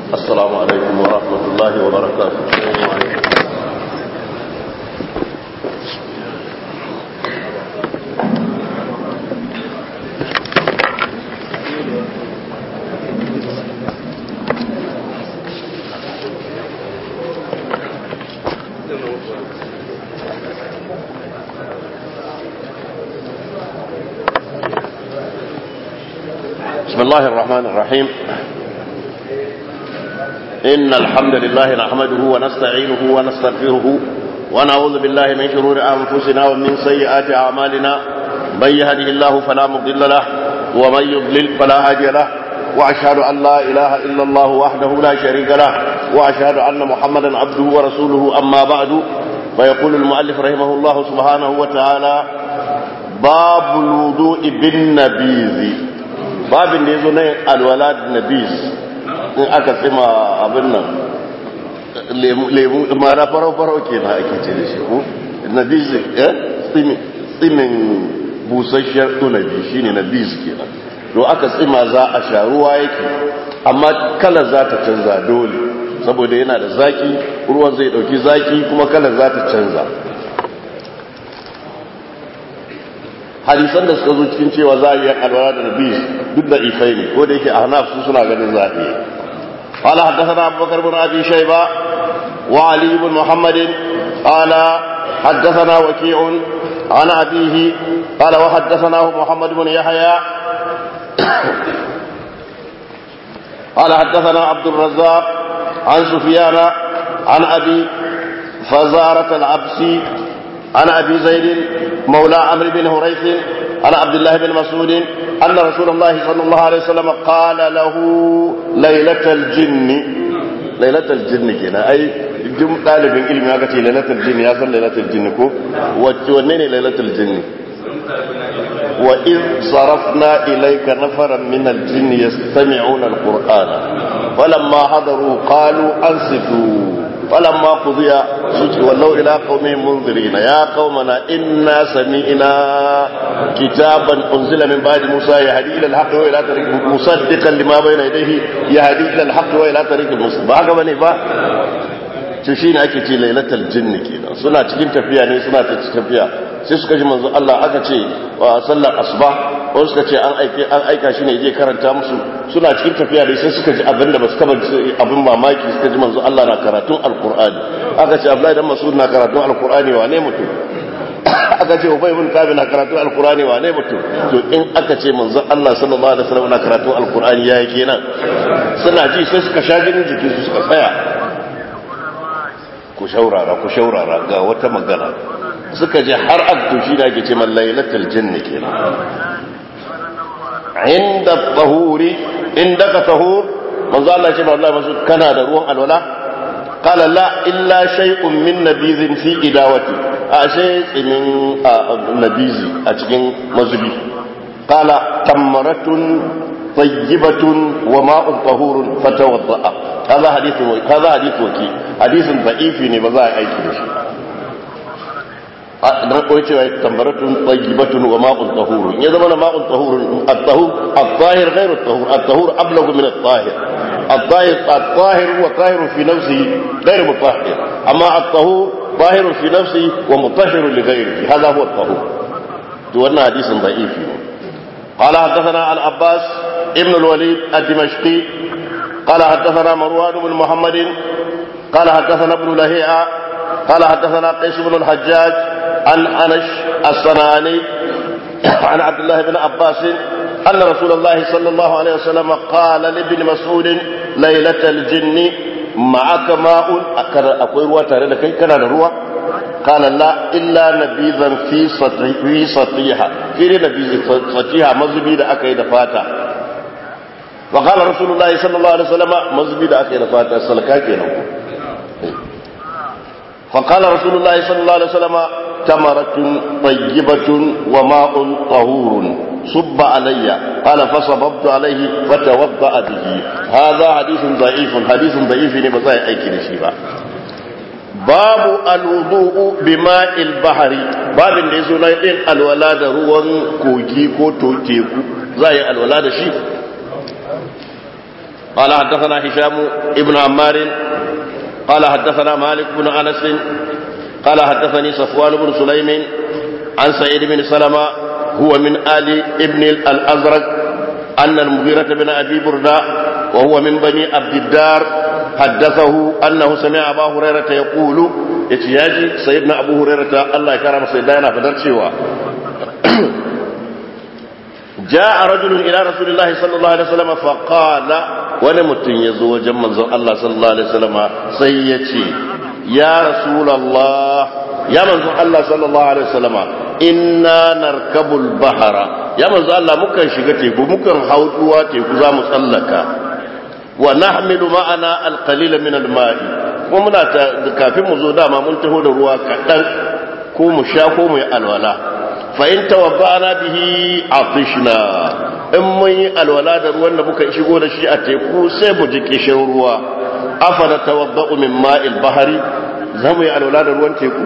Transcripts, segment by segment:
السلام عليكم ورحمة الله وبركاته بسم الله الرحمن الرحيم إن الحمد لله نحمده ونستعينه ونستغفره ونعوذ بالله من شرور أنفسنا ومن سيئات أعمالنا من يهده الله فلا مضل له ومن يضلل فلا هادي له وأشهد أن لا إله إلا الله وحده لا شريك له وأشهد أن محمدا عبده ورسوله أما بعد فيقول المؤلف رحمه الله سبحانه وتعالى باب الوضوء بالنبيذ babin da ya zo na yin alwala da nabis in aka tsima abin nan lemu mara farau-farau ke na ake ce da shi ko nabis eh tsimin busasshiyar tunabi shi ne nabis ke nan to aka tsima za a sha ruwa yake amma kalar za ta canza dole saboda yana da zaki ruwan zai dauki zaki kuma kalar za ta canza hadisan da suka zo cikin cewa za a yi alwala da nabi duk da ifai ne ko da yake a hanaf su suna ganin za a iya قال حدثنا أبو بكر بن أبي شيبة وعلي بن محمد قال حدثنا وكيع عن أبيه قال وحدثناه محمد بن يحيى قال حدثنا عبد الرزاق عن سفيان عن أبي فزارة العبسي عن أبي زيد مولى عمرو بن هريث عن عبد الله بن مسعود أن رسول الله صلى الله عليه وسلم قال له ليلة الجن ليلة الجن كنا أي جم طالب علم يا كتي ليلة الجن يا صل ليلة الجن كو وتونين ليلة الجن وإذ صرفنا إليك نفرا من الجن يستمعون القرآن فلما حضروا قالوا أنصتوا فلما قضي ولوا إلى قومهم منذرين يا قومنا إنا سمعنا كتابا أنزل من بعد موسى يهدي إلى الحق وإلى طريق مصدقا لما بين يديه يهدي إلى الحق وإلى طريق المستقيم ba bane ba to shine ake ce lailatul jinn kenan suna cikin tafiya ne suna tafiya sai suka ji manzo Allah aka ce wa sallar asuba ko suka ce an aike an aika shi ne je karanta musu suna cikin tafiya dai sai suka ji abin da basu kaba abin mamaki suka ji manzo Allah na karatun alqur'ani aka ce Abdullahi dan Mas'ud na karatun alqur'ani wa ne mutum aka ce Ubay ibn Kabi na karatun alqur'ani wa ne mutum to in aka ce manzo Allah sallallahu alaihi wasallam na karatun alqur'ani yayi kenan suna ji sai suka sha jinin jikin su suka tsaya ku shaurara ku shaurara ga wata magana suka je har abdushi da ake ce man lailatul jinni kenan inda tahuri inda ka tahur manzo Allah ce wallahi masu kana da ruwan alwala qala la illa shay'un min nabizin fi idawati a shay tsimin nabizi a cikin mazubi qala tamaratun tayyibatun wa ma'un tahurun fatawadda هذا حديث هذا حديث وكي حديث ضعيف ne ba za a aiki da shi dan koyi cewa tambaratun tayyibatun wa ma'un tahurun ya zama ma'un tahurun at-tahur at-tahir ghayr at-tahur at-tahur ablagu min at-tahir at-tahir at-tahir huwa tahir fi nafsihi ghayr mutahhir amma at-tahur tahir fi nafsihi wa mutahhir li ghayrihi hadha huwa at-tahur to wannan hadisin da'ifi ne قال حدثنا العباس ابن الوليد الدمشقي قال حدثنا مروان بن محمد قال حدثنا ابن لهيعة قال حدثنا قيس بن الحجاج عن أنش الصنعاني عن عبد الله بن عباس أن رسول الله صلى الله عليه وسلم قال لابن مسعود ليلة الجن معك ماء أقول روى تاريخ كي كان روى قال لا إلا نبيذا في سطح في سطيحة في نبيذ سطيحة مزبي da aka yi da fata وقال رسول الله صلى الله عليه وسلم مزبي da aka yi da fata salka kenan فقال رسول الله صلى الله عليه وسلم تمرة طيبة وماء طهور صب علي قال فصببت عليه فتوضأ به هذا حديث ضعيف حديث ضعيف نبزاي أيكي نشيبا باب الوضوء بماء البحر باب da yazo na yin alwala da ruwan kogi ko teku za yi alwala da shi قال حدثنا هشام ابن عمار قال حدثنا مالك بن انس قال حدثني صفوان بن سليم عن سعيد بن سلمة هو من آل ابن الأزرق أن المغيرة بن أبي بردة وهو من بني عبد الدار حدثه أنه سمع أبا هريرة يقول يتياجي سيدنا أبو هريرة الله يكرم سيدنا فدرشوا جاء رجل إلى رسول الله صلى الله عليه وسلم فقال ونمت يزوج من الله صلى الله عليه وسلم سيتي يا رسول الله يا من الله صلى الله عليه وسلم إنا نركب البحر يا من الله مكن شغتي مكن حوضوا تيكو زامو tsallaka ونحمل معنا القليل من الماء kuma muna kafin mu zo dama mun taho da ruwa kaɗan ko mu sha ko mu yi alwala fa in tawabba'na bihi atishna in mun yi alwala da ruwan da muka shigo da shi a teku sai mu ji kishin ruwa afala tawabba'u min ma'il bahari zamu yi alwala da ruwan teku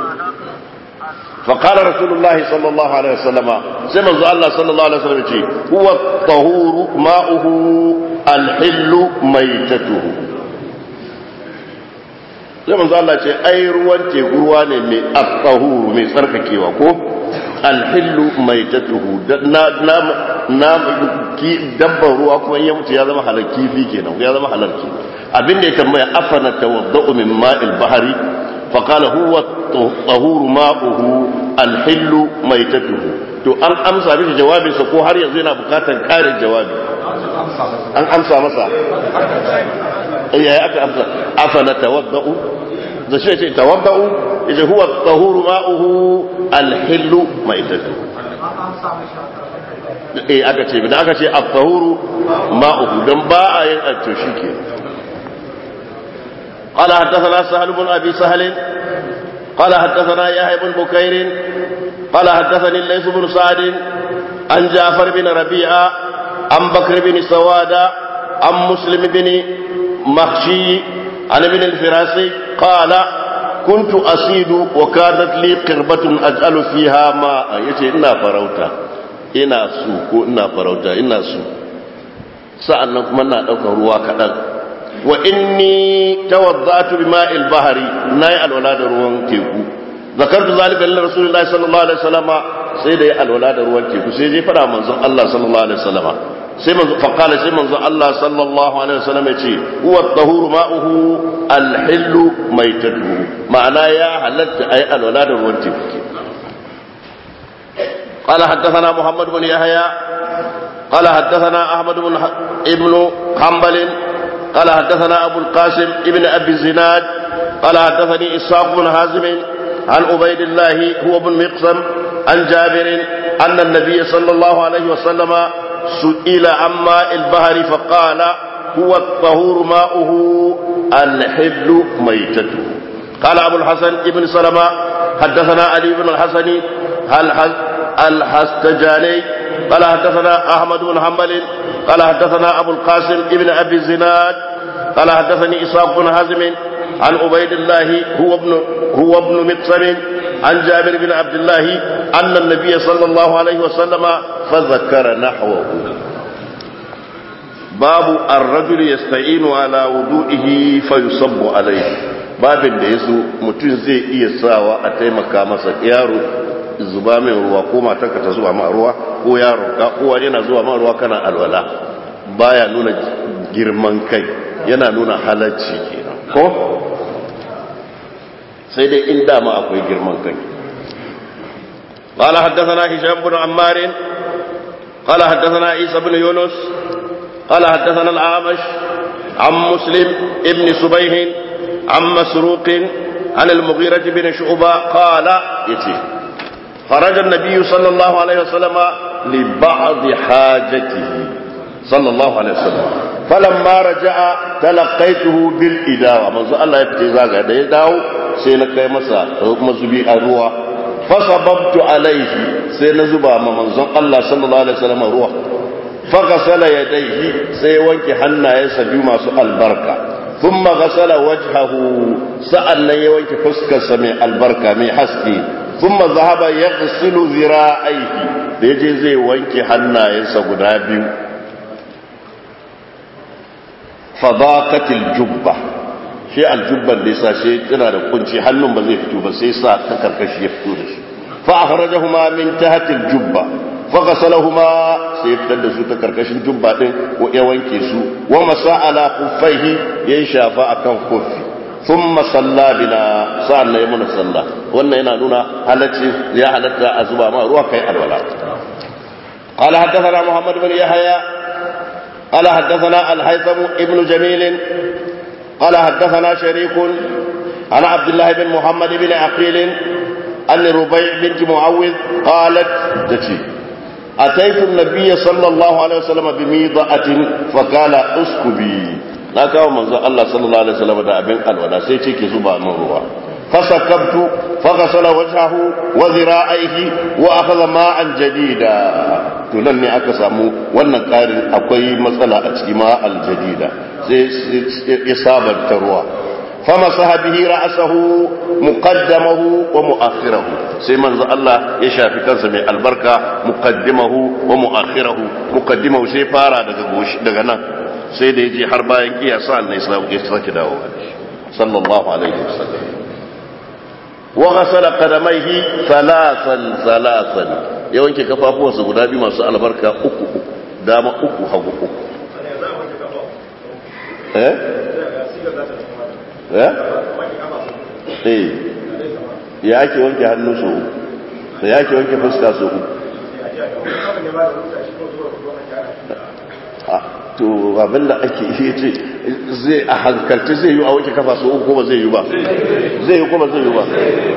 فقال رسول الله صلى الله عليه وسلم سمع الله صلى الله عليه وسلم هو الطهور ماؤه الحل ميتته sai manzo Allah ce ai ruwan teku ruwa ne mai at-tahuru mai tsarkakewa ko al-hillu maitatuhu na na na ki dabban ruwa kuma ya mutu ya zama halal kifi kenan ya zama halal kenan abinda ya tambaya afana tawadda'u min ma'il bahri fa qala huwa at-tahuru ma'uhu al-hillu maitatuhu to an amsa mishi jawabinsa ko har yanzu yana bukatar karin jawabi an amsa masa ya aka amsa afala tawadda'u da shi ce tawadda'u yace huwa at-tahuru ma'uhu al-hillu maitatu eh aka ce da aka ce at-tahuru ma'uhu dan ba a yin atto shike قال حدثنا سهل بن ابي سهل قال حدثنا يحيى بن بكير قال حدثني الليث بن سعد عن جعفر بن ربيعه عن بكر بن سوادة عن مسلم بن مخشي عن ابن الفراسي قال كنت أصيد وكانت لي قربة أجعل فيها ماء يتي إنا فروتا إنا سو إنا فروتا إنا سو سألنا كما نأتوك روا كدن وإني توضأت بماء البحر ناي الولاد روان تيكو ذكرت ذلك لرسول الله صلى الله عليه وسلم سيدي الولاد روان تيكو سيدي فرا منزل الله صلى الله عليه وسلم sai manzo faqala sai manzo Allah sallallahu alaihi wasallam yace huwa at-tahuru ma'uhu al-hillu maitatuhu ma'ana ya halatta ay alwala da ruwan teku قال حدثنا محمد بن يحيى قال حدثنا احمد بن ابن حنبل قال حدثنا ابو القاسم ابن ابي الزناد قال حدثني اسحاق بن حازم عن عبيد الله هو بن مقسم عن جابر ان النبي صلى الله عليه وسلم سئل عن ماء البحر فقال هو الطهور ماؤه الحل ميتته قال أبو الحسن ابن سلمة حدثنا علي بن الحسن الحستجاني قال حدثنا أحمد بن حنبل قال حدثنا أبو القاسم ابن أبي الزناد قال حدثني إسحاق بن حزم عن عبيد الله هو ابن هو ابن مقسم عن جابر بن عبد الله أن النبي صلى الله عليه وسلم فذكر نحوه باب الرجل يستعين على وضوئه فيصب عليه babin da ya so mutum zai iya sawa a taimaka masa yaro zuba min ruwa ko matarka ta zuba ma ruwa ko yaro ka kowa yana zuwa ma ruwa kana alwala baya nuna girman kai yana nuna halacci kenan ko sai dai in dama akwai girman kai قال حدثنا هشام بن عمار قال حدثنا عيسى بن يونس قال حدثنا الأعمش عن مسلم ابن سبيه عن مسروق عن المغيرة بن شعبة قال يتي خرج النبي صلى الله عليه وسلم لبعض حاجته صلى الله عليه وسلم فلما رجع تلقيته بالإداوة منذ الله يفتي زاغا da ya dawo sai na kai masa mazubi a ruwa fasababtu alaihi sai na zuba ma manzon Allah sallallahu alaihi wasallam ruwa faghasala yadayhi sai wanke hannayensa biyu masu albarka thumma ghasala wajhahu sa'annan ya wanke fuskarsa mai albarka mai haske thumma zahaba yaghsilu zira'aihi da yaje zai wanke hannayensa guda biyu fadaqatil jubba shi aljubban da yasa shi tana da kunci hannun ba zai fito ba sai sa ta karkashi ya fito da shi fa akhrajahuma min tahti aljubba fa ghasalahuma sai fitar da su ta karkashin jubba din ko ya wanke su wa masa ala kuffaihi ya shafa akan kuffi thumma salla bina sa'an ya muna sallah wannan yana nuna halacci ya halatta a zuba ma ruwa kai alwala قال حدثنا محمد بن يحيى قال حدثنا الهيثم ابن جميل قال حدثنا شريك عن عبد الله بن محمد بن عقيل أن ربيع بنت معوذ قالت تتي أتيت النبي صلى الله عليه وسلم بميضة فقال اسكبي na kawo manzo Allah sallallahu alaihi wasallam da abin alwala sai ce ki zuba min ruwa fasakabtu faghasala wajhahu wa dhira'aihi wa akhadha ma'an jadida to nan ne aka samu wannan karin akwai matsala a cikin ma'al jadida sai ya sabanta ruwa famasaha bihi ra'sahu muqaddamahu wa mu'akhirahu sai manzo Allah ya shafi kansa mai albarka muqaddimahu wa mu'akhirahu muqaddimahu sai fara daga goshi daga nan sai da yaje har bayan kiyasa Allah ya sake dawo sallallahu alaihi wasallam wa ghasala qadamayhi thalathan thalathan ya wanke kafafuwansa guda biyu masu albarka uku uku dama uku hagu uku eh eh eh ya ake wanke hannu su uku da ya ake wanke fuska su uku to abinda ake iya ce zai a hankalci zai yi a wanke kafa su uku kuma zai yi ba zai yi kuma zai yi ba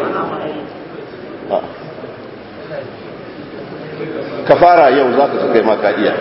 ka fara yau za ka su kai maka iya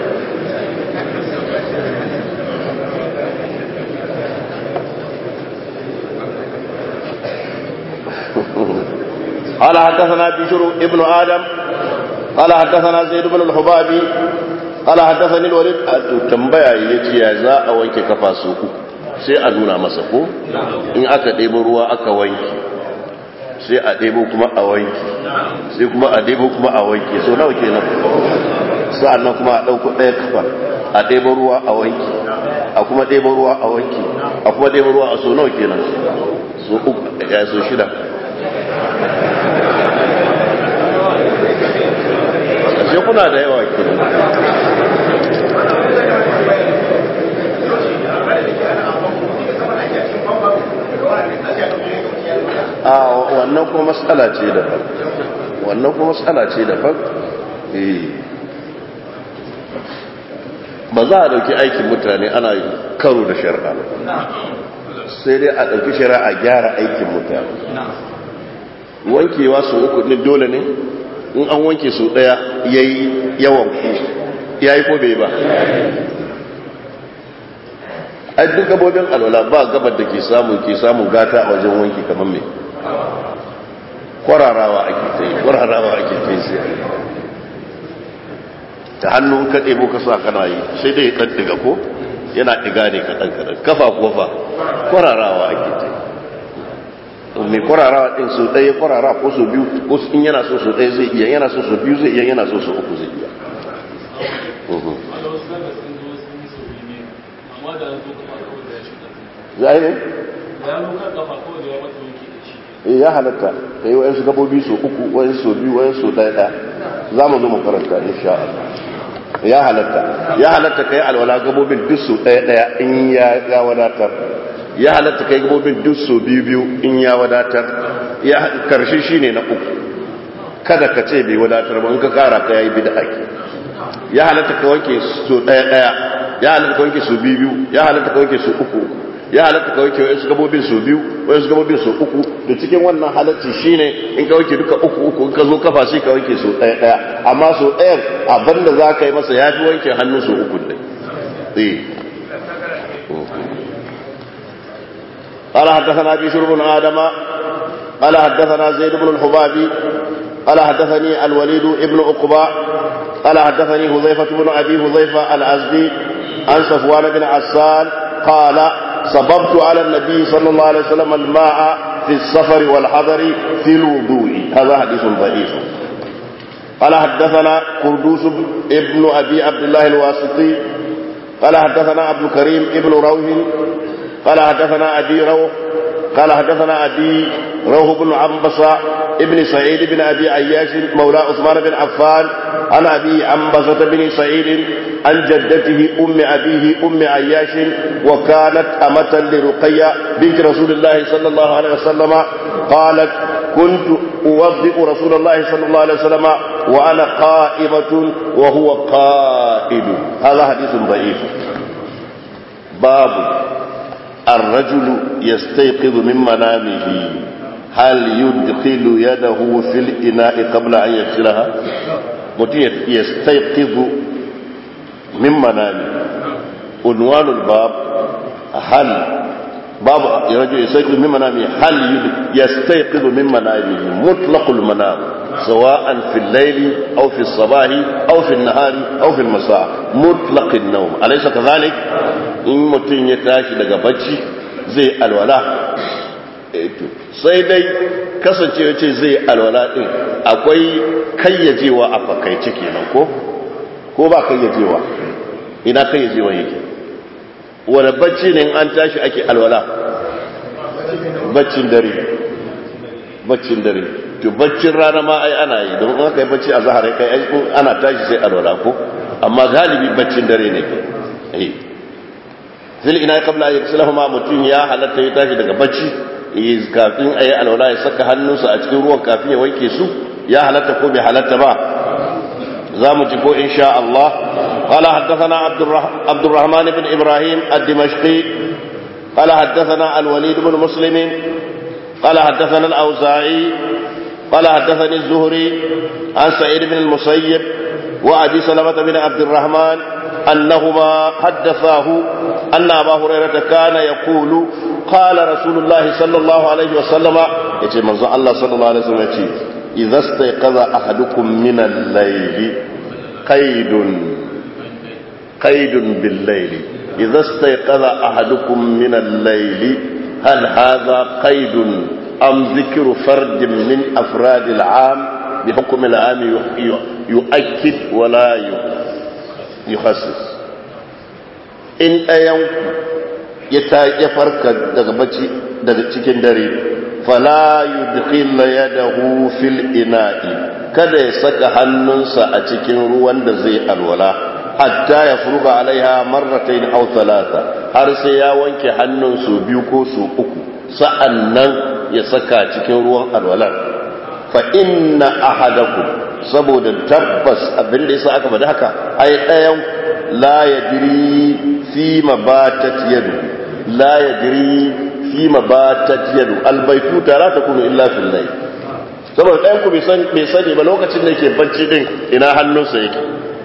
قال حدثنا بشر ابن آدم قال حدثنا زيد بن الحبابي قال حدثني الوليد تنبيا yace ya za a wanke kafa su uku sai a nuna masa ko in aka ɗebo ruwa aka wanke sai a ɗebo kuma a wanke sai kuma a ɗebo kuma a wanke so nawa kenan sa'annan kuma a ɗauko ɗaya kafa a ɗebo ruwa a wanke a kuma ɗebo ruwa a wanke a kuma ɗebo ruwa a so nawa kenan so uku ya so shida ashe kuna da yawa ke a wannan kuma matsala ce daban wannan kuma matsala ce daban ba za a dauki aikin mutane ana karo da shari'a sai dai a dauki shari'a a gyara aikin mutane wankewa su uku ne dole ne in an wanke su daya yayi yawan ku yayi ko bai ba a duk gabobin alwala ba gabar da ke samun ke samun gata a wajen wanki kamar mai kwararawa ake ta yi kwararawa ake ta yi sai ta hannun ka ɗebo ka sa kana yi sai dai ɗan ɗiga ko yana ɗiga ne kaɗan kaɗan kafa kofa kwararawa ake ta yi mai kwararawa ɗin su ɗaya kwarara ko su biyu ko in yana so su ɗaya zai iya yana so su biyu zai iya yana so su uku zai iya zai ne? ya halatta ka yi wa'yansu gabobi su uku wa'yansu su biyu wa'yansu ɗaya ɗaya za mu zo mu karanta insha Allah ya halatta ya halatta ka yi alwala gabobin duk su ɗaya ɗaya in ya wadatar ya halatta kai gabobin duk so biyu biyu in ya wadatar ya karshe shine na uku kada ka ce bai wadatar ba in ka kara ka yayi bid'a ke ya halatta ka wanke so daya daya ya halatta ka wanke so biyu biyu ya halatta ka wanke so uku ya halatta ka wanke wasu gabobin so biyu wasu gabobin so uku da cikin wannan halacci shine in ka wanke duka uku uku in ka zo kafa sai ka wanke so daya daya amma so dayan abinda za ka yi masa yafi wanke hannu so uku ne eh قال حدثنا بشر بن آدم قال حدثنا زيد بن الحبابي قال حدثني الوليد بن عقبة قال حدثني هذيفة بن أبي هذيفة الأزدي عن صفوان بن عسان قال صببت على النبي صلى الله عليه وسلم الماء في السفر والحضر في الوضوء هذا حديث ضعيف قال حدثنا قردوس ابن أبي عبد الله الواسطي قال حدثنا عبد الكريم ابن روح قال حدثنا أبي روح قال حدثنا أبي روح بن عنبسة ابن سعيد بن أبي عياش مولى عثمان بن عفان عن أبي عنبسة بن سعيد عن جدته أم أبيه أم عياش وكانت أمة لرقية بنت رسول الله صلى الله عليه وسلم قالت كنت أوضئ رسول الله صلى الله عليه وسلم وأنا قائمة وهو قائد هذا حديث ضعيف باب الرجل يستيقظ من منامه هل يدخل يده في الإناء قبل أن يغسلها متى يستيقظ من منامه عنوان الباب هل باب رجل يستيقظ من منامه هل يستيقظ من منامه مطلق المنام سواء في الليل أو في الصباح أو في النهار أو في المساء مطلق النوم أليس كذلك in mutum ya tashi daga bacci zai alwala sai dai kasancewa ce zai alwala din akwai kayyajewa a fakaice kenan ko ko ba kayyajewa ina kayyajewa yake wani bacci ne an tashi ake alwala baccin dare baccin dare to baccin rana ma ai ana yi don aka yi bacci a zahar kai ana tashi sai alwala ko amma galibi baccin dare ne eh fil ina qabla an yaksilahuma mutun ya halatta ya tashi daga bacci kafin ayi alwala ya saka hannunsa a cikin ruwan kafin ya wanke su ya halatta ko bai halatta ba zamu ji ko insha Allah qala haddathana عبد الرحمن بن ابراهيم الدمشقي قال حدثنا الوليد بن مسلم قال حدثنا الاوزاعي قال حدثني الزهري عن سعيد بن المسيب وابي سلمه بن عبد الرحمن أنهما حدثاه أن أبا هريرة كان يقول قال رسول الله صلى الله عليه وسلم يتي منذ الله صلى الله عليه وسلم يتي إذا استيقظ أحدكم من الليل قيد قيد بالليل إذا استيقظ أحدكم من الليل هل هذا قيد أم ذكر فرد من أفراد العام بحكم العام يؤكد ولا يؤكد yukhassis in ɗayanku ya farka daga bacci daga cikin dare fala yudkhil yadahu fil ina'i kada ya saka hannunsa a cikin ruwan da zai alwala hatta ya furuga alaiha marratayn aw thalatha har sai ya wanke hannun su biyu ko su uku sa'annan ya saka cikin ruwan alwalar fa inna ahadakum saboda tabbas abin da yasa aka faɗi haka ai ɗayan la yadri fi mabatat yadu la yadri fi mabatat yadu albaytu la takunu illa fil layl saboda ɗayan ku bai sani ba lokacin da yake bacci din ina hannunsa yake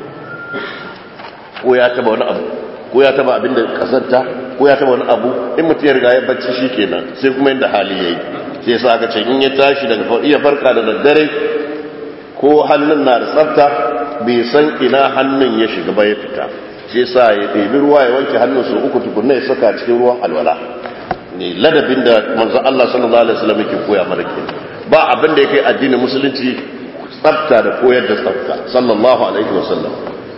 ko ya taba wani abu ko ya taba abin da kasanta ko ya taba wani abu in mutum ya riga ya bacci shikenan sai kuma inda hali yayi sai yasa aka ce in ya tashi daga iya farka da daddare ko hannun na da tsafta bai san ina hannun ya shiga ba ya fita shi yasa ya ɗebi ruwa ya wanke hannun su uku tukunna ya saka cikin ruwan alwala ne ladabin da manzon Allah sallallahu alaihi wasallam yake koya mana ke ba abin da yake addinin musulunci tsafta da koyar da tsafta sallallahu alaihi wasallam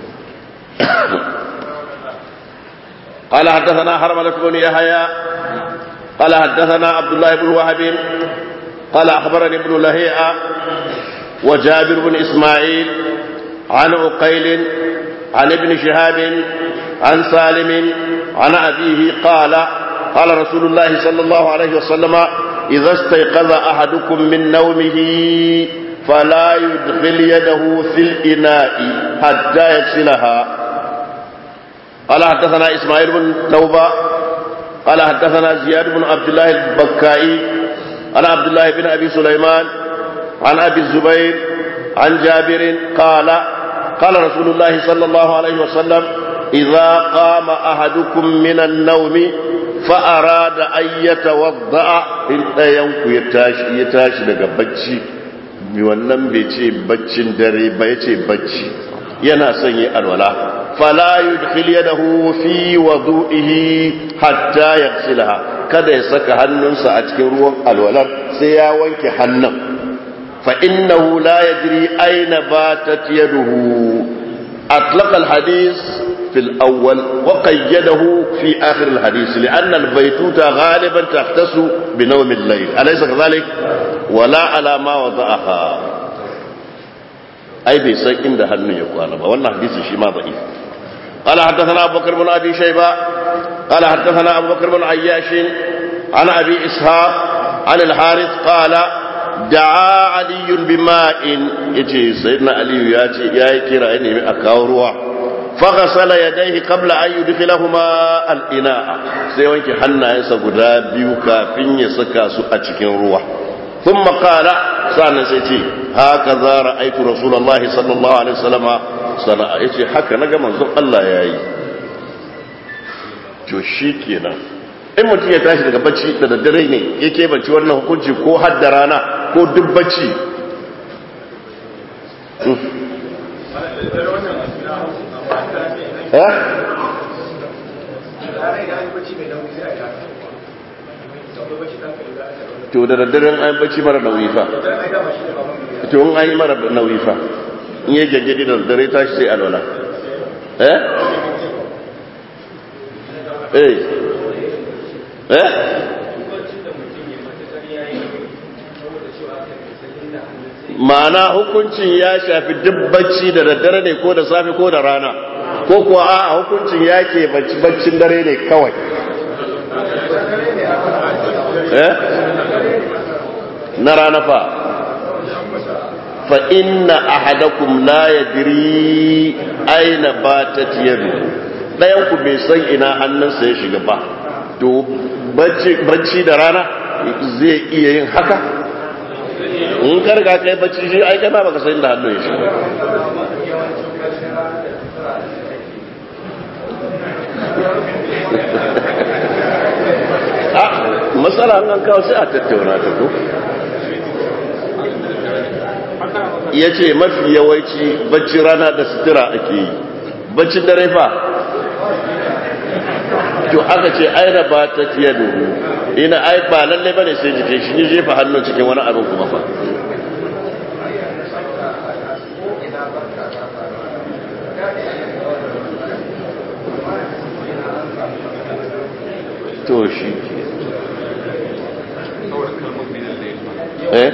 قال حدثنا حرملة بن يحيى قال حدثنا عبد الله بن وهب قال أخبرني ابن لهيعة وجابر بن إسماعيل عن عقيل عن ابن شهاب عن سالم عن أبيه قال قال رسول الله صلى الله عليه وسلم إذا استيقظ أحدكم من نومه فلا يدخل يده في الإناء حتى يغسلها قال حدثنا إسماعيل بن توبة قال حدثنا زياد بن عبد الله البكائي عن عبد الله بن أبي سليمان عن أبي الزبير عن جابر قال قال رسول الله صلى الله عليه وسلم إذا قام أحدكم من النوم فأراد أن يتوضأ إن ينكو يتاشي يتاشي لك بچي wannan bai ce baccin dare ba ya ce bacci yana son yi alwala fala yudkhil yadahu fi wudu'ihi hatta yaghsilaha kada ya saka hannunsa a cikin ruwan alwalar sai ya wanke hannun fa innahu la yadri aina batat yaduhu أطلق الحديث في الأول وقيده في آخر الحديث لأن البيتوتة غالبا تختص بنوم الليل أليس كذلك ولا على ما وضعها أي بيسي عند هنو يقال والله حديث شيء ما ضعيف قال حدثنا أبو بكر بن أبي شيبة قال حدثنا أبو بكر بن عياش عن أبي إسحاق عن الحارث قال دعا علي بماء يجي سيدنا علي ياتي يا كرا اني اكاوروا فغسل يديه قبل ان يدخلهما الاناء sai wanke hannayensa guda biyu kafin ya saka su a cikin ruwa ثم قال سألنا سيتي هكذا رأيت رسول الله صلى الله عليه وسلم صنع يتي حكا نجا منظر الله ياي to shi kenan in mutum ya tashi daga bacci da daddare ne yake bacci wannan hukunci ko har da rana ko duk bacci to da daddaren an bacci mara nauyi fa to in an yi mara nauyi fa in yi gaggadi da daddare tashi sai alwala eh eh eh ma'ana hukuncin ya shafi duk bacci da daddare ne ko da safe ko da rana ko kuwa a hukuncin ya ke baccin dare ne kawai eh na rana fa fa inna ahadakum la yadri aina batat yadu dayan ku bai san ina hannunsa ya shiga ba to bacci da rana zai iya yin haka in karga kai bacci shi ai kai ba baka san da hannun ya shiga a matsala an kawo sai a tattauna ta ko ya ce mafi yawanci bacci rana da sutura ake yi baccin dare fa to aka ce aina ba ta tiya duhu ina ai ba lalle bane sai jike shi ni jefa hannun cikin wani abin kuma fa to shi eh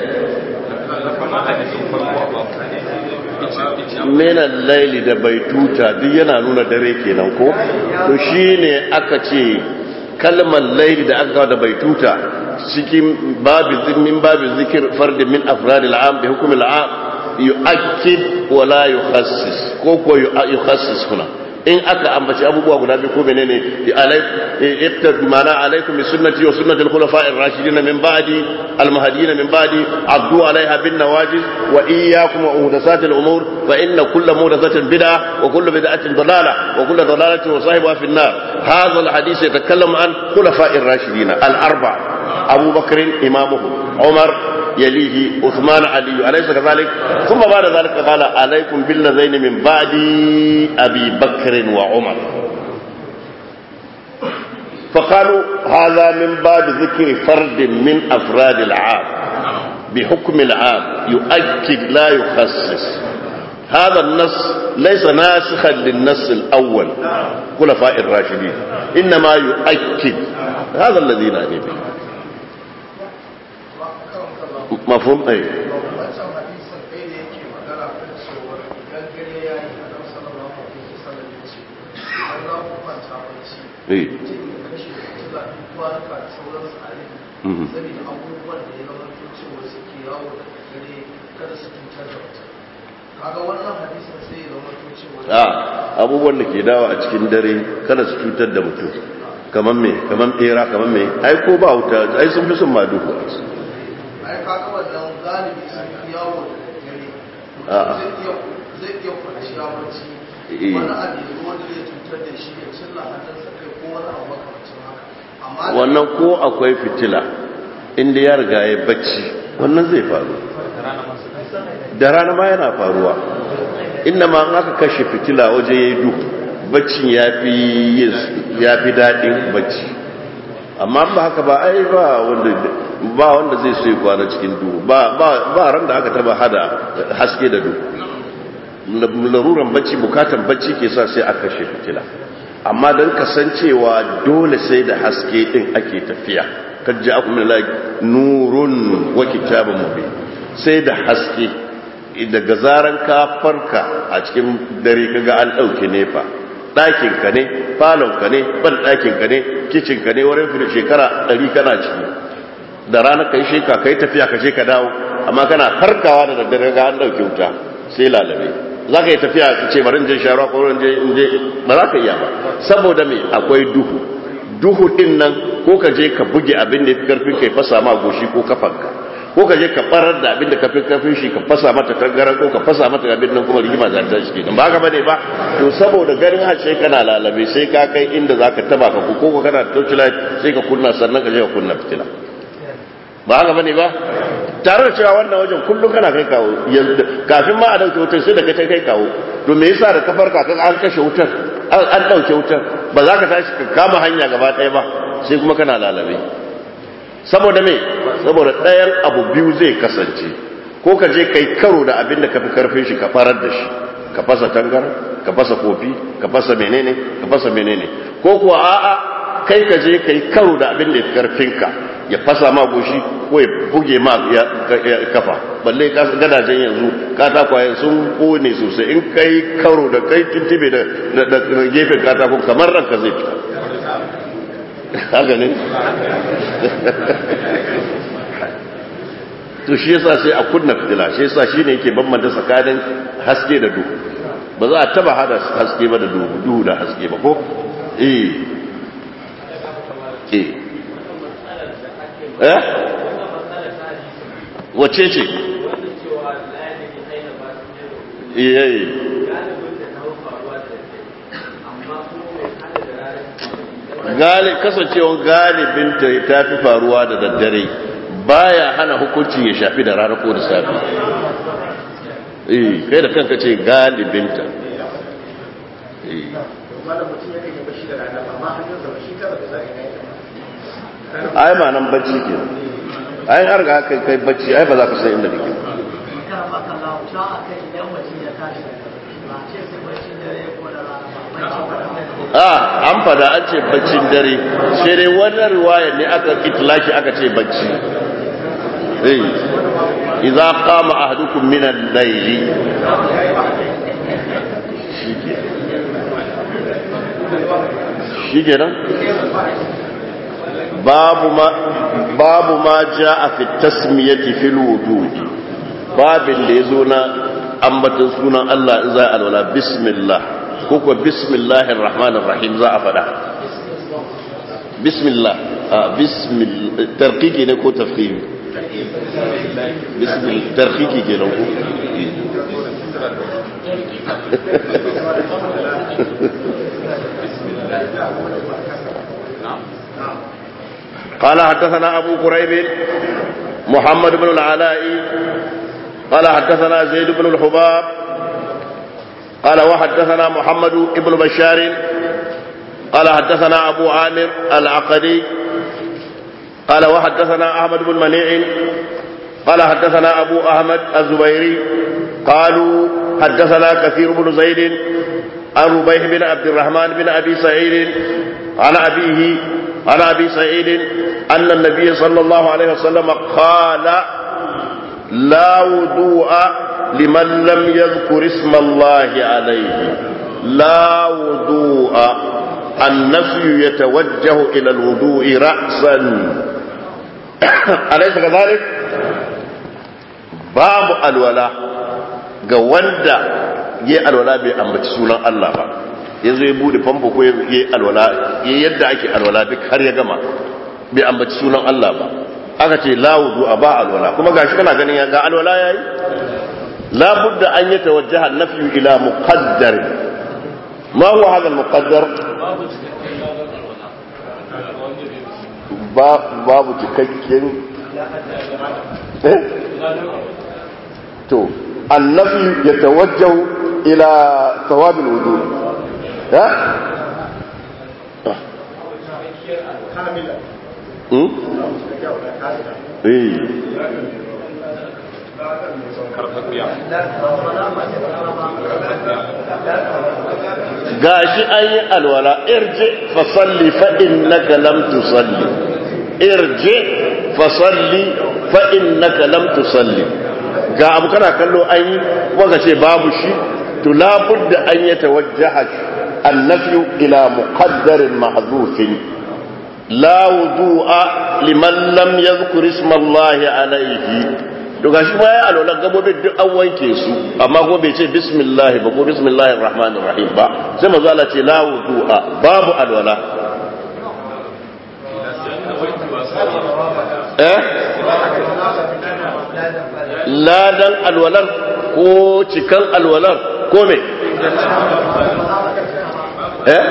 menan laili da bai tuta duk yana nuna dare kenan ko to shine aka ce kalmar laili da aka kawo da bai tuta cikin babu min babu zikir fardin min afrad al'am bi hukm al'am yu'akkid wa la yukhassis ko ko yukhassis kuna in aka ambaci abubuwa guda biyu ko menene iqtad mana alaikum bi sunnati wa sunnati al-khulafa'i ar-rashidin min ba'di al-mahdiyyin min ba'di abdu alaiha bin nawajiz wa iyyakum wa muhdathati al-umur fa inna kull muhdathatin bid'ah wa kull bid'atin dalalah wa kull dalalatin wa sahibuha fi an-nar hadha al-hadith yatakallamu an khulafa'i ar-rashidin al-arba' Abu Bakr imamuhum Umar يليه عثمان علي أليس كذلك ثم بعد ذلك قال عليكم بالذين من بعد أبي بكر وعمر فقالوا هذا من بعد ذكر فرد من أفراد العام بحكم العام يؤكد لا يخصص هذا النص ليس ناسخا للنص الأول خلفاء الراشدين إنما يؤكد هذا الذي نعني به mafhum ai a abubuwan da ke dawa a cikin dare kada su cutar da mutum kamar me kamar bera kamar me ai ko ba wuta ai sun fi sun ma duhu ai kaga wannan galibi sun fi yawo da dare zai iya kwanciya bacci wani abu wanda zai cutar da shi ya cilla hannunsa kai ko wani abu makamacin haka amma wannan ko akwai fitila inda ya riga ya bacci wannan zai faru da rana ma yana faruwa inda ma aka kashe fitila waje ya yi duhu baccin ya fi daɗin bacci amma ba haka ba ai ba wanda ba wanda zai so ya kwana cikin duhu ba ba ba ran da aka taba hada haske da duhu laruran bacci bukatan bacci ke sa sai a kashe fitila amma don kasancewa dole sai da haske din ake tafiya kan ji aku min nurun wa kitabun mubin sai da haske daga zaran ka farka a cikin dare kaga an dauke nefa ɗakin ka ne falon ka ne ban ɗakin ka ne kicin ka ne wurin fi shekara ɗari kana ciki da rana kai sheka kai tafiya ka je ka dawo amma kana farkawa da daddare ga an dauke wuta sai lalabe za ka yi tafiya ka ce bari je sharuwa ko je je ba za ka iya ba saboda me akwai duhu duhu din nan ko ka je ka buge abin da yafi karfin kai fasa ma goshi ko kafanka ko ka je ka barar da abin da ka fi karfin shi ka fasa mata kangaran ko ka fasa mata abin nan kuma rigima za ta shi ba haka bane ba to saboda garin hace kana lalabe sai ka kai inda zaka taba ka ko ko kana torchlight sai ka kunna sannan ka je ka kunna fitila ba haka bane ba tare da cewa wannan wajen kullum kana kai kawo kafin ma a dauke wutar sai da kai kai kawo to me yasa da kafar ka an kashe wutar an dauke wutar ba za ka tashi ka kama hanya gaba ɗaya ba sai kuma kana lalabe saboda me saboda ɗayan abu biyu zai kasance ko ka je kai karo da abin da ka fi karfin shi ka farar da shi ka fasa tangar ka fasa kofi ka fasa menene ka fasa menene ko kuwa a'a kai ka je kai karo da abin da ya fi karfinka ya fasa ma goshi ko ya buge ma kafa balle gadajen yanzu katakwaye sun kone sosai in kai karo da kai tuntube da gefen katako kamar ranka zai fita haka ne to shi yasa sai a kunna fitila shi yasa shine yake bambanta tsakanin haske da duhu ba za a taba hada haske ba da duhu duhu da haske ba ko eh eh eh wace ce iyayi kasancewar galibinta ta fi faruwa da daddare baya hana hukunci ya shafi da rana ko da safi eh kai da kanka ce galibinta eh ai ma nan bacci ke ai har ga kai kai bacci ai ba za ka san inda kake a an fada an ce baccin dare sai dai wannan riwaya ne aka itlaki aka ce bacci eh idza qama ahadukum min al-layli shi kenan babu ma babu ma jaa fi tasmiyati fil wudu babin da yazo na ambaton sunan Allah in za a alwala bismillah ko ko bismillahir rahmanir rahim za a fada bismillah a bismillah tarqiqi ne ko tafkhim bismillah tarqiqi kenan ko قال حدثنا أبو قريب محمد بن العلاء قال حدثنا زيد بن الحباب قال وحدثنا محمد بن بشار قال حدثنا أبو عامر العقدي قال وحدثنا أحمد بن منيع قال حدثنا أبو أحمد الزبيري قالوا حدثنا كثير بن زيد عن ربيح بن عبد الرحمن بن أبي سعيد عن أبيه عن أبي سعيد أن النبي صلى الله عليه وسلم قال لا وضوء لمن لم يذكر اسم الله عليه لا وضوء النفي يتوجه إلى الوضوء رأسا أليس كذلك باب الولاء ga wanda ya alwala bai ambaci sunan Allah ba ya zo ya bude famfo ko ya alwala ya yadda ake alwala duk har ya gama bai ambaci sunan Allah ba aka ce la wudu a ba alwala kuma gashi kana ganin ya ga alwala yayi la budda an yi tawajjaha nafyu ila muqaddar ma huwa hadha al-muqaddar babu cikakken to النفي يتوجه إلى ثواب الوضوء ها كاملة ايه gashi an yi alwala irje fasalli fa innaka lam tusalli irje fasalli fa innaka lam tusalli ga abu kana kallo an yi kuma ce babu shi to labudda an yi tawajjaha annafi ila muqaddarin mahdhufin la wudu'a liman lam yadhkur isma Allah alayhi to gashi ma ya alwala gabobin duk an wanke su amma ko bai ce bismillah ba ko bismillahir rahmanir rahim ba sai manzo Allah ce la wudu'a babu alwala eh ladan alwalar ko cikan alwalar ko me eh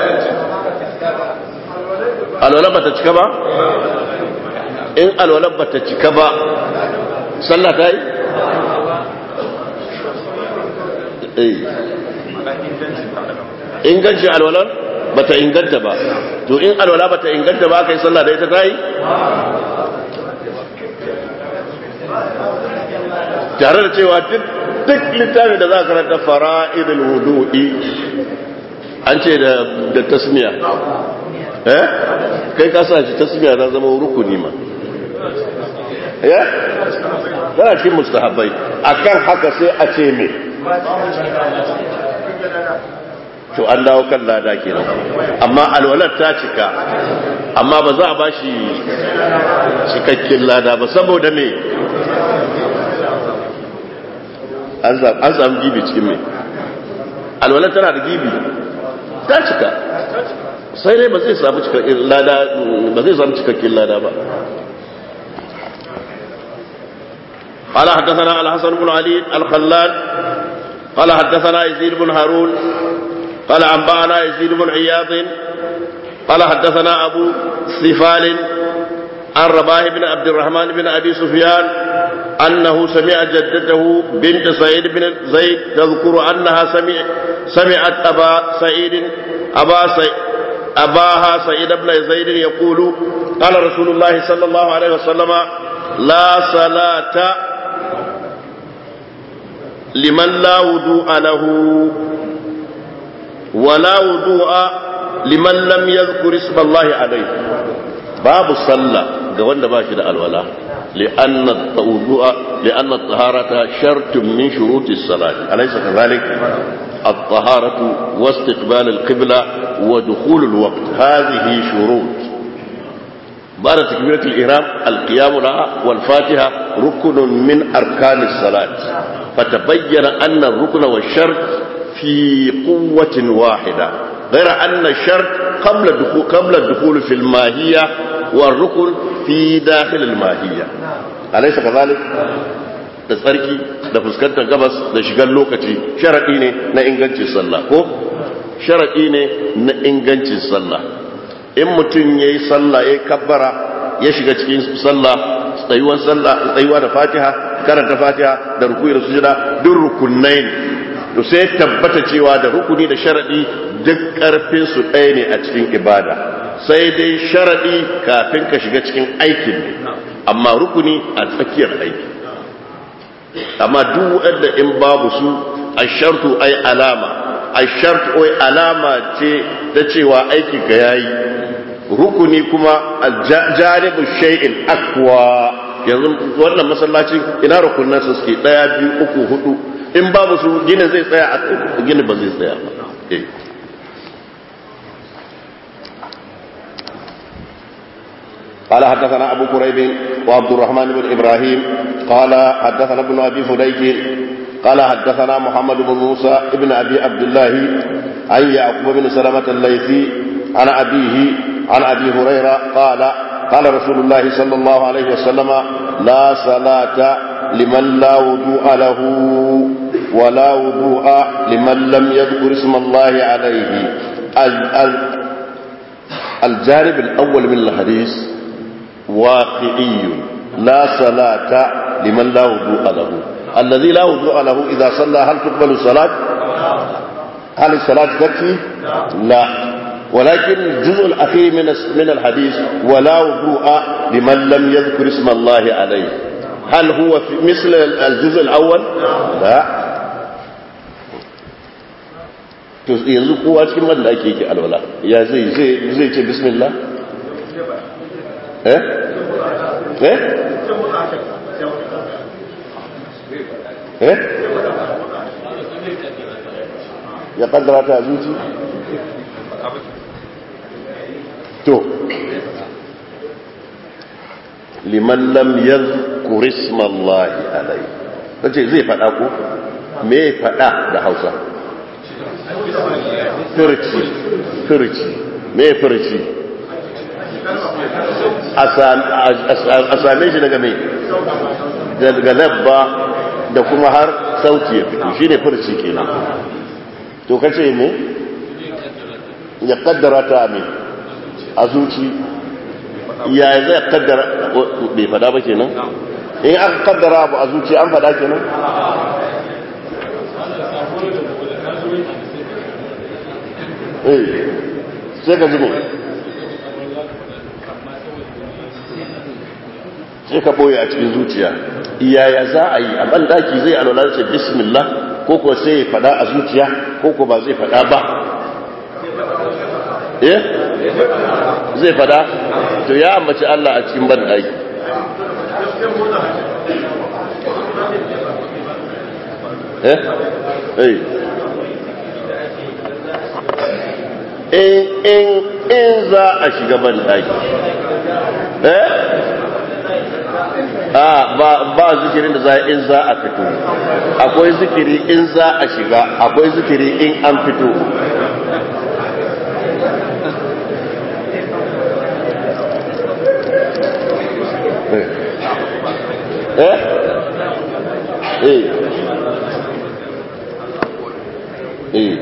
alwalar bata cika ba in alwalar bata cika ba sallah ta yi eh ingancin alwalar bata inganta ba to in alwala bata inganta ba aka yi sallah da ita ta yi tare da cewa duk littafin da za a karanta fara'idul wudu'i an ce da tasmiya eh kai ka sa shi tasmiya na zama rukuni ma eh tana cikin mustahabbai akan haka sai a ce me to an dawo kan lada kenan amma alwalar ta cika amma ba za a ba shi cikakken lada ba saboda me an samu gibi cikin mai alwalar tana da gibi ta cika sai dai ba zai samu cikakken lada ba zai samu cikakken lada ba قال حدثنا الحسن بن علي الخلال قال حدثنا يزيد بن هارون قال أنبأنا يزيد بن عياض قال حدثنا أبو سفال عن رباه بن عبد الرحمن بن أبي سفيان أنه سمع جدته بنت سعيد بن زيد تذكر أنها سمع سمعت أبا سعيد أبا سعيد أباها سعيد بن زيد يقول قال رسول الله صلى الله عليه وسلم لا صلاة لمن لا وضوء له ولا وضوء لمن لم يذكر اسم الله عليه باب صلى قولنا باشد الولاء لأن الوضوء لأن الطهارة شرط من شروط الصلاة أليس كذلك الطهارة واستقبال القبلة ودخول الوقت هذه شروط بعد تكبيرة الإحرام القيام لها والفاتحة ركن من أركان الصلاة فتبين أن الركن والشرط في قوة واحدة غير أن الشرط قبل الدخول, قبل الدخول في الماهية والركن في داخل الماهية أليس كذلك؟ da tsarki da fuskantar gabas da shigar lokaci sharaɗi ne na ingancin sallah ko sharaɗi ne na ingancin sallah in mutum ya yi sallah ya kabbara ya shiga cikin sallah tsayuwan sallah tsayuwa da fatiha karanta fatiha da rukuyi da sujada duk rukunai ne to sai tabbata cewa da rukuni da sharadi duk karfin su ɗaya ne a cikin ibada sai dai sharadi kafin ka shiga cikin aikin ne amma rukuni a tsakiyar aiki amma duk wanda in babu su ashartu ai alama ashartu ai alama ce ta cewa aikin ka yayi rukuni kuma aljanibu shay'in akwa yanzu wannan masallacin ina rukunan su suke daya biyu uku hudu in babu su ginin zai tsaya a ginin ba zai tsaya ba قال حدثنا أبو كريب وعبد الرحمن بن إبراهيم قال حدثنا ابن أبي فديك قال حدثنا محمد بن موسى ابن أبي عبد الله عن يعقوب بن سلمة الليثي عن أبيه عن أبي هريرة قال قال رسول الله صلى الله عليه وسلم لا صلاة لمن لا وضوء له ولا وضوء لمن لم يذكر اسم الله عليه الجانب الأول من الحديث واقعي لا صلاة لمن لا وضوء له الذي لا وضوء له إذا صلى هل تقبل الصلاة هل الصلاة تكفي لا ولكن الجزء الأخير من من الحديث ولا وضوء لمن لم يذكر اسم الله عليه هل هو في مثل الجزء الأول لا to yanzu kowa cikin wanda ake yake alwala ya zai zai ce bismillah eh eh eh ya kaddara ta zuci to liman lam yadhkur isma Allah alayhi kace zai fada ko me fada da Hausa furci furci me furci a same shi daga mai daga labba da kuma har sauti ya fito shi ne furci kenan to kace me ya kaddara ta me a zuci ya zai kaddara bai fada ba kenan in aka kaddara abu a zuci an fada kenan eh sai ka ji ne sai ka boye a cikin zuciya iyaya za a yi a bandaki zai alwala ce bismillah ko ko sai ya fada a zuciya ko ko ba zai fada ba eh zai fada to ya ambaci Allah a cikin bandaki eh eh in in in za a shiga bandaki eh a ba ba zikirin da za in za a fito akwai zikiri in za a shiga akwai zikiri in an fito eh eh eh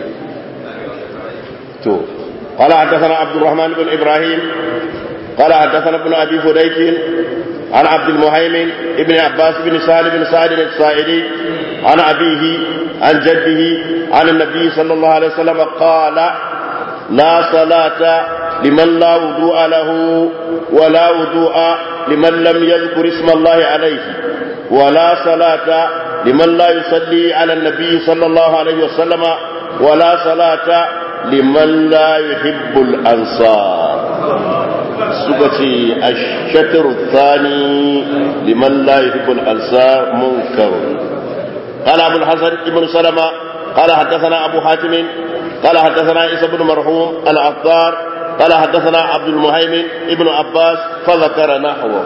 to قال حدثنا عبد الرحمن بن ابراهيم قال حدثنا ابن ابي فديك عن عبد المهيمن ابن عباس بن سالم بن سعد السائلي عن ابيه عن جده عن النبي صلى الله عليه وسلم قال لا صلاة لمن لا وضوء له ولا وضوء لمن لم يذكر اسم الله عليه ولا صلاة لمن لا يصلي على النبي صلى الله عليه وسلم ولا صلاة لمن لا يحب الأنصار سكتي الشطر الثاني لمن لا يحب الأنصار منكر قال أبو الحسن بن سلمة قال حدثنا أبو حاتم قال حدثنا عيسى بن مرحوم العطار قال حدثنا عبد المهيمن ابن عباس فذكر نحوه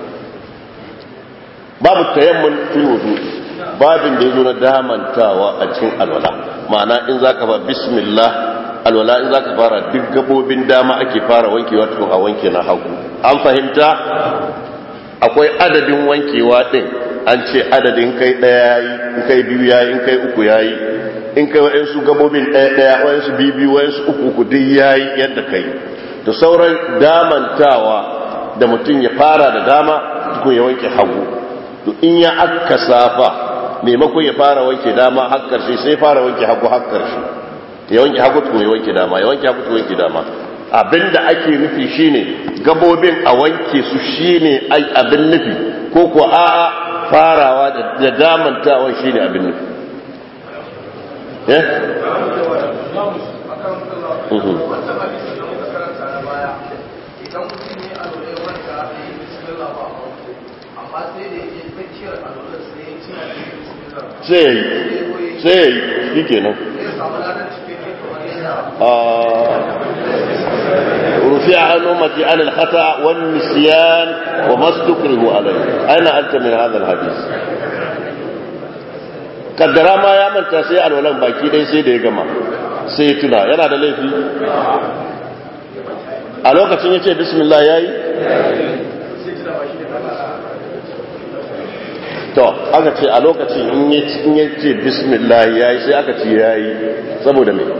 باب التيمم في الوضوء babin da ya zo na damantawa a cikin alwala ma'ana in za ka ba bismillah alwala in za ka fara duk gabobin dama ake fara wankewa tukun a wanke na hagu an fahimta akwai adadin wankewa din an ce adadin kai daya yayi in kai biyu yayi in kai uku yayi in kai wa'ansu gabobin daya daya wa'ansu biyu biyu wa'ansu uku uku duk yayi yadda kai to sauran damantawa da mutum ya fara da dama tukun ya wanke hagu to in ya akka safa maimakon ya fara wanke dama har karshe sai fara wanke hagu har karshe ya wanke hagu tukun ya wanke dama ya wanke hagu tukun ya wanke dama abinda ake nufi shine gabobin a wanke su shine ai abin nufi ko ko a'a farawa da damantawa shine abin nufi eh idan mutum ne a lura wanda ya yi bismillah ba amma sai da yake tsakiyar alwala sai ya cina da bismillah sai ya yi sai ya yi shi kenan zai samu ladan cikakke kamar yadda رفع عن أمتي عن الخطأ والنسيان وما استكره عليه أين أنت من هذا الحديث kaddara ma ya manta sai alwalan baki dai sai da ya gama sai ya tuna yana da laifi a lokacin ya ce bismillah ya yi to aka ce a lokacin in ya ce bismillah ya yi sai aka ce ya yi saboda mai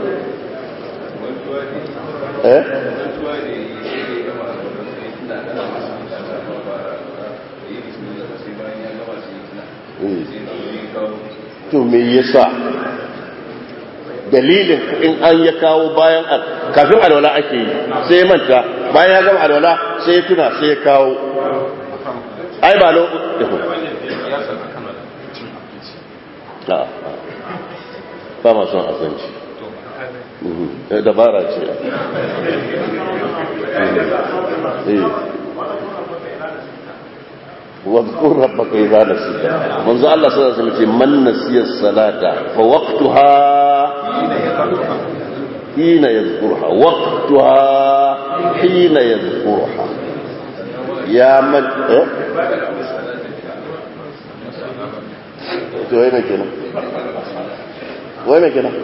eh to me yasa dalilin in an ya kawo bayan kafin alwala ake yi sai ya manta bayan ya gama alwala sai ya tuna sai ya kawo ai ba lo a ba ma son asanci dabara ce واذكر ربك إذا نسيت منذ الله صلى الله عليه وسلم من نسي الصلاة فوقتها حين يذكرها وقتها حين يذكرها يا من إيه؟ to wai mai kenan wai mai kenan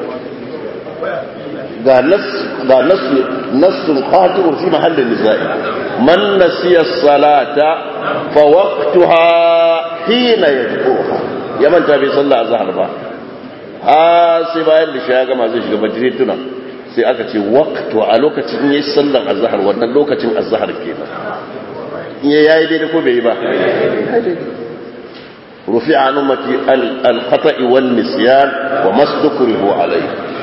ga nas ga nas nasun qatirun fi mahallin nizai man nasiya salata fa waqtuha hina yadhkuruha ya manta bai sallah azhar ba ha sai bayan da ya gama zai shiga bajire tuna sai aka ce waqtu a lokacin yayin sallar azhar wannan lokacin azhar kenan in yayi daidai ko bai yi ba رفع عن أمتي الخطأ والنسيان وما استكره عليه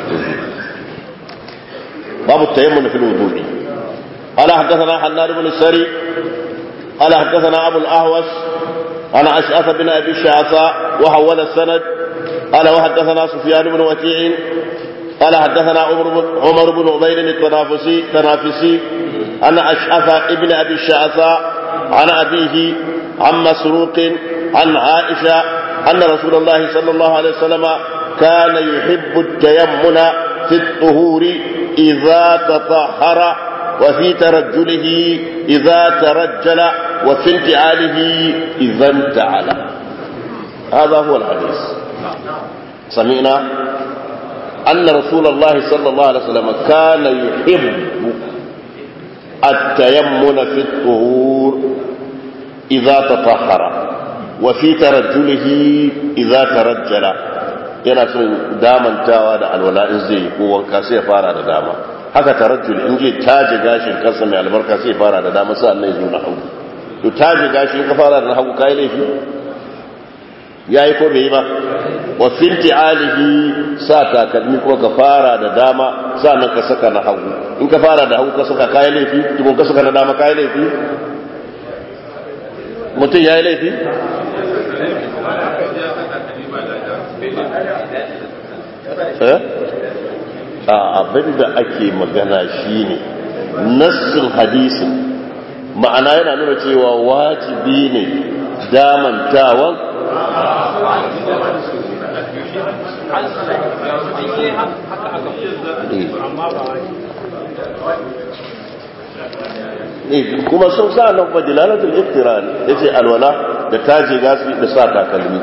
باب التيمم في الوضوء قال حدثنا حنان بن السري قال حدثنا أبو الأهوس عن أشعث بن أبي الشعثاء وحول السند قال وحدثنا سفيان بن وكيع قال حدثنا عمر بن عبيد التنافسي تنافسي عن أشعث ابن أبي الشعثاء عن أبيه عن مسروق عن عائشة أن رسول الله صلى الله عليه وسلم كان يحب التيمن في الطهور إذا تطهر وفي ترجله إذا ترجل وفي انتعاله إذا انتعل هذا هو الحديث سمعنا أن رسول الله صلى الله عليه وسلم كان يحب التيمن في الطهور إذا تطهر وفي ترجله إذا ترجل yana son damantawa da alwala in zai yi ko wanka sai ya fara da dama haka tarajjul in je taje gashin kansa mai albarka sai ya fara da dama sai Allah ya zo na hagu to taje gashin ka fara da hagu kai laifi yayi ko bai yi ba wa finti alihi sa takalmi ko ka fara da dama sannan ka saka na hagu in ka fara da hagu ka saka kai laifi tukun ka saka na dama kai laifi mutum yayi laifi abin da ake magana shine nassin hadisin ma'ana yana nuna cewa wajibi ne damantawan kuma sun sa nan fa dilalatul iftiran yace alwala da taje gasi da sa takalmi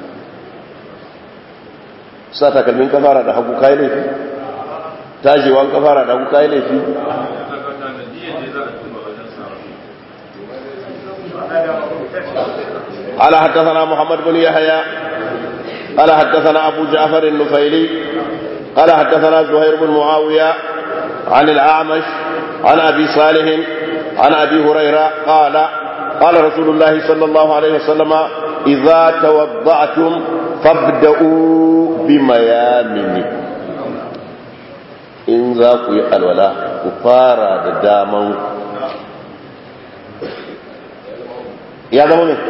sa takalmin kafara da hagu kai laifi tajewan kafara da hagu kai laifi قال حدثنا محمد بن يحيى قال حدثنا أبو جعفر النفيلي قال حدثنا زهير بن معاوية عن الأعمش عن أبي صالح عن أبي هريرة قال قال رسول الله صلى الله عليه وسلم إذا توضأتم فابدأوا بميامنكم in za ku yi alwala ku fara da daman ya zama ne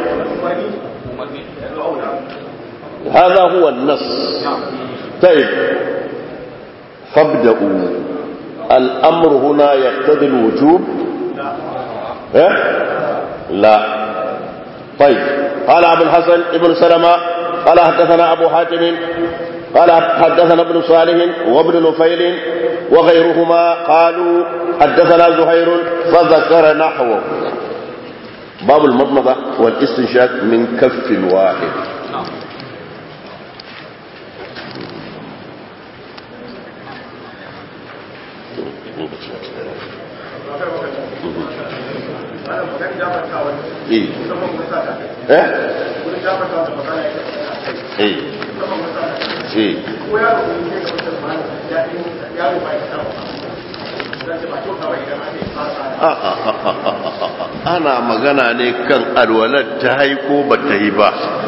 هذا هو النص طيب فابدأوا الأمر هنا يقتضي الوجوب إيه؟ لا طيب قال أبو الحسن ابن سلمة قال حدثنا أبو حاتم قال حدثنا ابن صالح وابن نفيل وغيرهما قالوا حدثنا زهير فذكر نحوه باب المضمضة والاستنشاق من كف واحد إيه إيه إيه إيه ana magana ne kan alwalar ta yi ko ba ta yi ba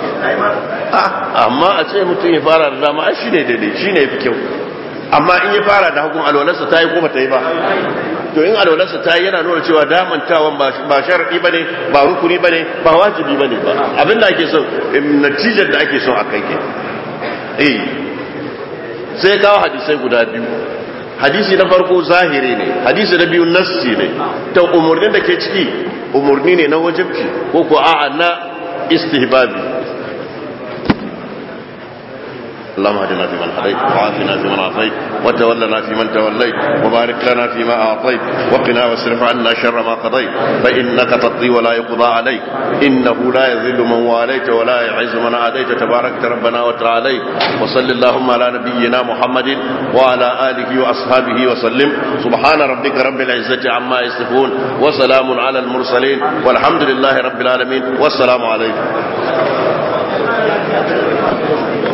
amma a ce mutum ya fara da dama shi ne daidai shi ne fi kyau amma in ya fara da hakun alwalarsa ta yi ko ba ta yi ba to in alwalarsa ta yi yana nuna cewa damantawan ba sharaɗi ba ne ba rukuni ba ne ba wajibi ba ne ba abinda ake so natijar da ake so a kai ke eh sai kawo hadisai guda biyu hadisi na farko zahiri ne hadisi na biyu nassi ne ta umarnin da ke ciki umarni ne na wajibci ko ko a'a na istihbabi اللهم اهدنا فيمن هديت وعافنا فيمن عافيت وتولنا فيمن توليت وبارك لنا فيما اعطيت وقنا واصرف عنا شر ما قضيت فانك تقضي ولا يقضى عليك انه لا يذل من واليت ولا يعز من عاديت تبارك ربنا وتعالى وصل اللهم على نبينا محمد وعلى اله واصحابه وسلم سبحان ربك رب العزه عما يصفون وسلام على المرسلين والحمد لله رب العالمين والسلام عليكم